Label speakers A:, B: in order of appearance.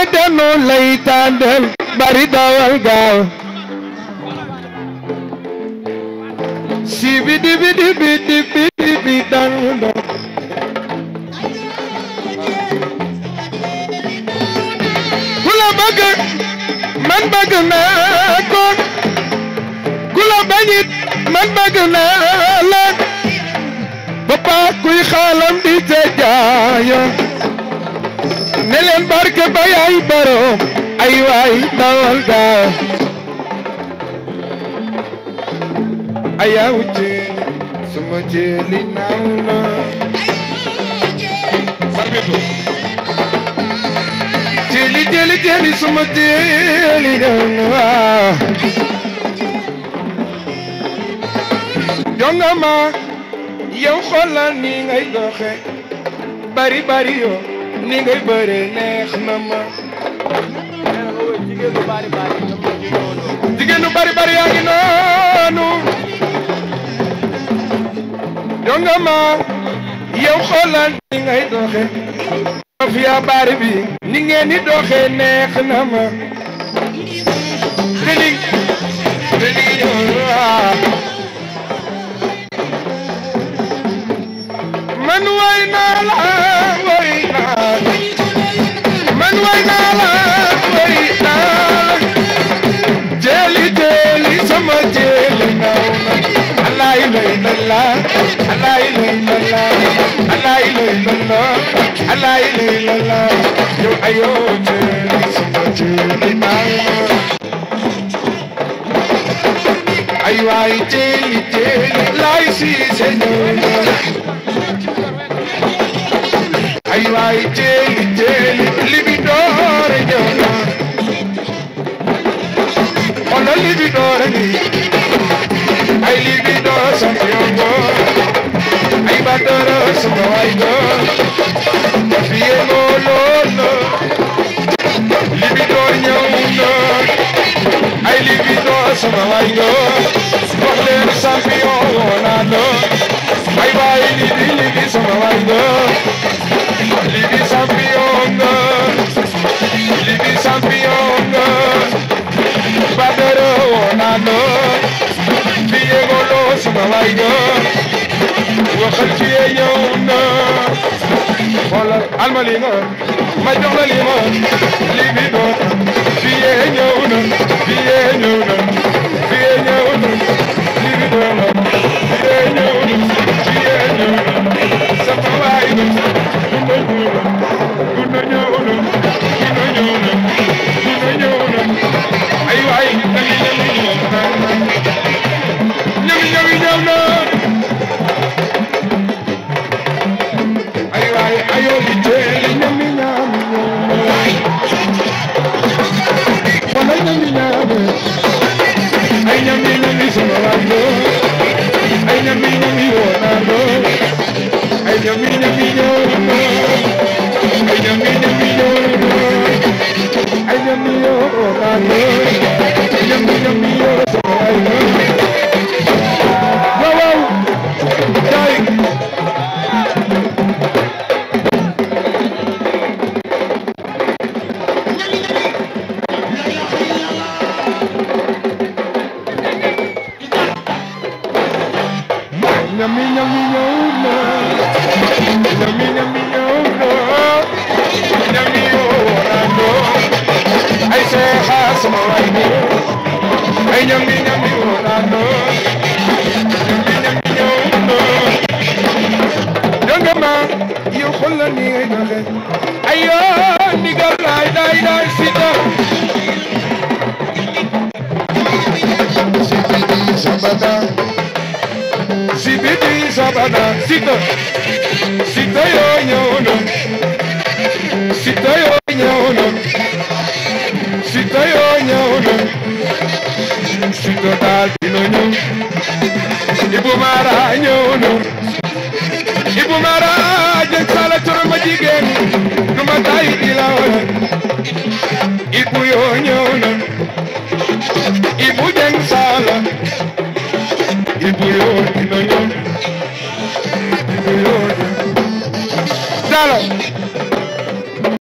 A: danu lay tàndal bari dawal gaaw si bi di bi di bi di bi di bi dando ku la bëgg man bëgg naa ko ku la bañit man bëgg naa la papa kuy xaalam di te jaayo ne leen barke ba yaay borom ay waay dawal gaaw ayaw ci suma jëli naaw na sarbitu jëli jëli jëli suma jëli naaw na waaw jongama yow xoolal ni ngay doxe bari bari yo ni ngay bëre neex na ma
B: jigéen lu bari bari ñoom ñoo ñu ñëwandoo.
A: jigéen ñu bari bari yaa ngi noonu jongama yow xoolal ni ngay doxe Sofia bari bi ni ngeen di doxe neex na ma deli deli waaw man way naa la way naa la man way naa la way naa la jeli jeli sama jeli naaw na alay lay lalla alay lay lalla alay lay lalla alay lay lalla yow ayo jeli sama jeli naaw na ay waay jeli jeli lay si señor ay waay jeli jeli libi doore ñëw na xoolal libi doore ni ay libi door sama yombo ay badara sama waay go fiye loo loolo libi door ñëw na ay libi door sama waay go wax leen champion woonaa no ay waay libi libi sama waay go libi champion nga libi champion nga badara woonaa no fiye golo sama waay go waxal fiye ñëw na xoolal alma li nga ma jox la li ma libi door fiye ñëw na fiye ñëw na fiye ñëw na libi door fiye ñëw na fiye ñëw na sama waay go gunda ñëw na gunda ñëw na gunda ñëw na gunda ñëw na ay waay ñami ñami ñëw na ñami ñami ñëw na ay waay ayo li teeli ñami ñami ñëw na wala ñami ñami ay ñami ñami sama waay go ay ñami ñami wona go ay ñami ñami ñëw na ay ñami ñami ñëw na ay ñami yo wona go ay ñami ñami yo sama waay go waaw waaw jaay ñami ñami ñëw na ñami ñami ñëw na ñami yo wona go ay seexa sama waay go ay ñami ñami wona go ñami ñami ñëw na jongama yow xoolal ni ngay doxe ayo ndigal laay daay daay sita sibidi sabada sibidi sabada sita sita yoo ñëw na sita yoo ñëw na sita yoo ñëw na sita daal dina ñëw ibu mara ñëw na ibu mara jëg sala coro ma jigéen du ma tay di la wala ibu yoo ñëw na ibu jëng sala ibu yoo